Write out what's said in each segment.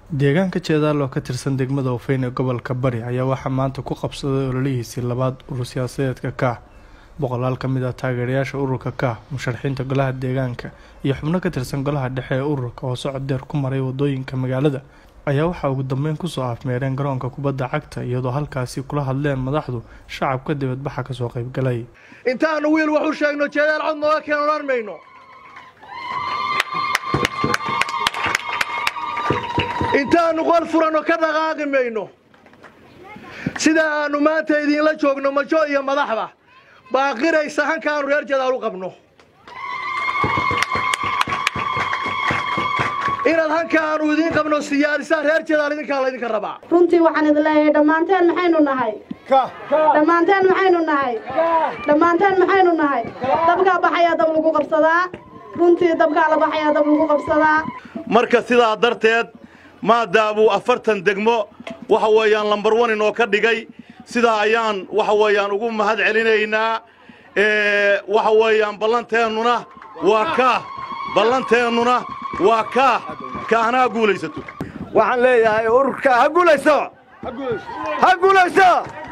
deegaanka jeedaal oo ka tirsan degmada ufeyn ee gobolka bari ayaa waxaa maanta ku qabsaday ololihiisii labaad urur siyaasadeedka kaah boqolaal ka mid ah taageerayaasha ururka kaah musharaxiinta golaha deegaanka iyo xubno ka tirsan golaha dhexe ee ururka oo socod deer ku maray wadooyinka magaalada ayaa waxaa ugu dambeyn kusoo afmeereen garoonka kubadda cagta iyadoo halkaasi kula hadleen madaxdu shacabka dibadbaxa kasoo qaybgalay intaanu wiil wax u sheegno jeedaal cod nooga keen odhan mayno intaanu qol furanno ka dhaqaaqi mayno sida aanu maanta idiinla joogno majo iyo madaxba baaqiraysa hankaanu reer jeedaal u qabno inaad hankaanu idiin qabno siyaadisaan reer jeedaal idinkaa laydinka rabaa runtii waxaan idin leeyahay dhammaanteen maxaynu nahay dhammaanteen maxaynu nahay dhammaanteen maxaynu nahay dabkaa baxayaa dab lagu qabsadaa runtii dabkaa la baxayaa dab lagu qabsadaa marka sidaa darteed maadaabuu afartan degmo waxa weeyaan lambar wan inoo ka dhigay sidaa ayaan waxa weeyaan ugu mahad celinaynaa waxa weeyaan ballanteennuna waa kaah ballanteennuna waa kaah kaahna ha guulaysato waxaan leeyahay ururka ha guulayso ha guulayso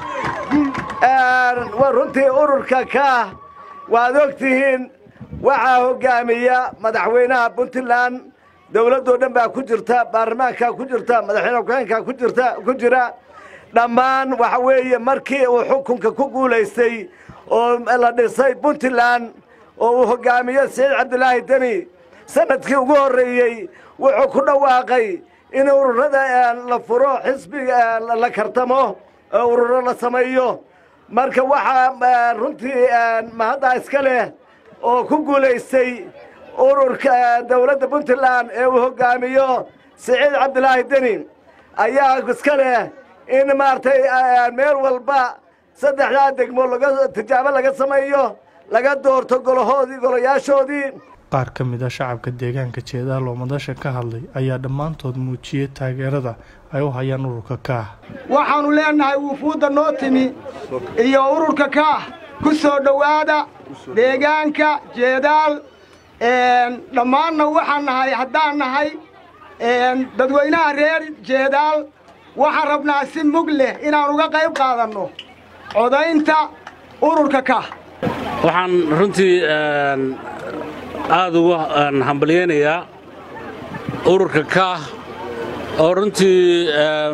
runtii ururka kaah waad og tihiin waxaa hoggaamiya madaxweynaha puntland dawladdoo dhan baa ku jirta baarlamaankaa ku jirta madaxweyne ku-xeenkaa ku jirta ku jira dhammaan waxa weeye markii uu xukunka ku guulaystay oo la dhisay puntland oo uu hoggaamiyo saciid cabdilaahi deni sanadkii ugu horreeyey wuxuu ku dhawaaqay in ururada la furo xisbiga la kartamo oo ururo la sameeyo marka waxaa runtii mahaddaa iska leh oo ku guulaystay ururka dawladda puntland ee uu hoggaamiyo saciid cabdilaahi deni ayaa iska leh in maaragtay meel walba saddexdaa degmo laga tijaabo laga sameeyo laga doorto golahoodii golayaashoodii qaar ka mid a shacabka deegaanka jeedaal oo madasha ka hadlay ayaa dhammaantood muujiyey taageerada ay u hayaan ururka kaah waxaannu leennahay wufuudda noo timi iyo ururka kaah ku soo dhowaada deegaanka jeedaal dhammaanna waxaan nahay haddaan nahay dadweynaha reer jeedaal waxaan rabnaa si mug leh inaan uga qayb qaadanno codaynta ururka kaah waxaan runtii aad ugu hambalyaynayaa ururka kaah oo runtii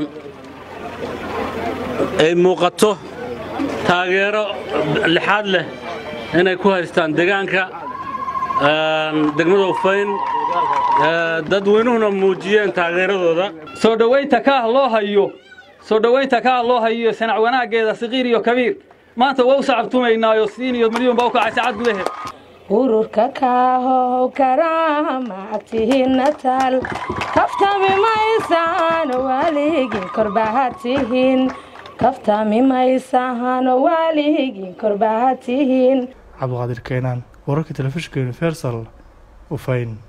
ay muuqato taageero lixaad leh inay ku haystaan deegaanka degmada ufayn dadweynuhuna muujiyeen taageeradooda soo dhowaynta kaah loo hayo soo dhowaynta kaah loo hayo sanac wanaaggeeda saqiir iyo kabiir maanta waa u sacabtumaynaayo siin iyo milyuun baa u kacay saacad gudaheed ururka kaahow karaamactihiinna taal kaftami maysaan waaligin korbahatihiin kaftami maysaan waaligin korbahatihiin cabdiqaadir keenaan wararka telefishinka universal ufayn